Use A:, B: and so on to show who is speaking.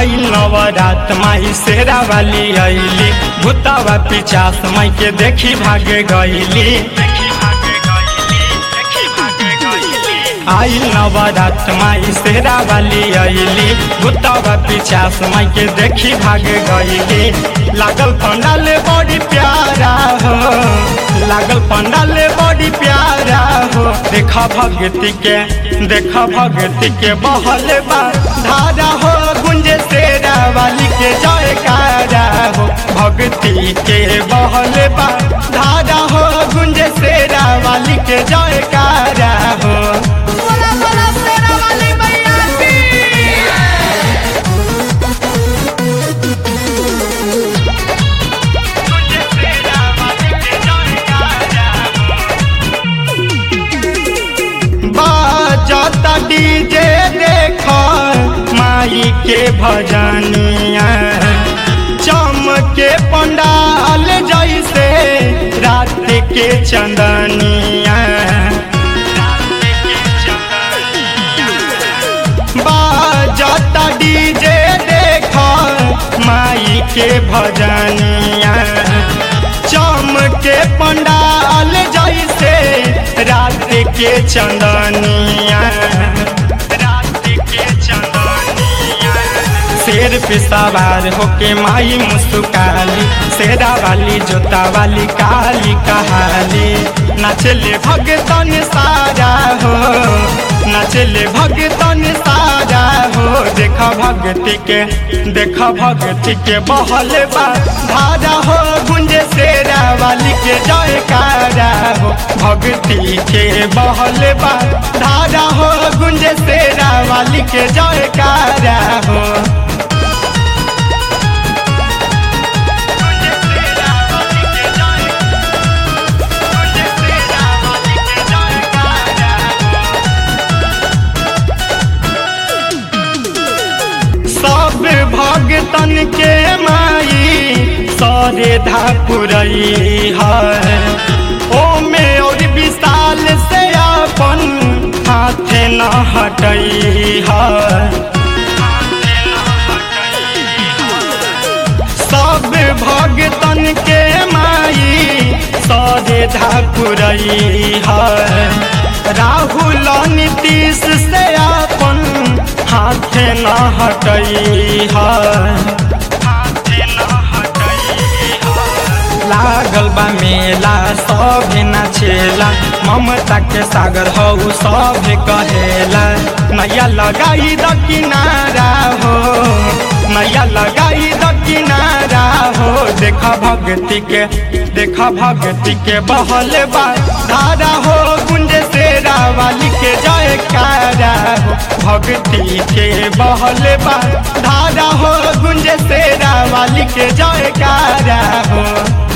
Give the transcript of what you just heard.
A: आई नवरात माई शेरा वाली अली भूतावा पिचास माई के देखी भागे गईली आई नवरात माई शेरा वाली अली भूतावा पिचास माई के देखी भागे गईली लागल पंडाल बड़ी प्यारा हो लागल पंडाल बड़ी प्यारा हो देखा भगती के देखा भगती के बहल बा धारा हो गुंजे शेरा वाली के जयकारा हो भक्ति के बहल बा धारा हो गुंजे शेरा वाली के जयकारा हो
B: बोला बोला शेरा वाली मैया की
A: बाजता डीजे देख माई के भजनिया चमके पंडाल जैसे रात के चंदनिया बाजता डीजे देख माई के भजनिया चमके पंडाल जैसे रात के चंदनिया रात के चंदनिया शेर पे सवार होके माई मुस्काली शेरा वाली जोता वाली काली कहाली नाचले भगतन सारा हो नाचले भगतन सारा हो देखा भगती के देखा भगती के बहल बा धारा हो गुंजे शेरा वाली के जयकारा हो भक्ति के बहल बा धारा हो गुंजे शेरा वाली के जयकारा हो सब भगतन के माई सरे धापुरई है ओमे और विशाल से अपन हाथ न हटई है सब भगतन के माई सरे धापुरई है राहुल नीतीश से अपन हाथ न हटई है लागल बा मेला सब नाचेला ममता के सागर हो सब कहेला नैया लगाई द किनारा हो नैया लगाई द किनारा हो देखा भक्ति के देखा भक्ति के बहल बा धारा हो गुंज शेरा वाली के जयकारा हो भक्ति के बहल बा धारा हो गुंज शेरा वाली के जयकारा हो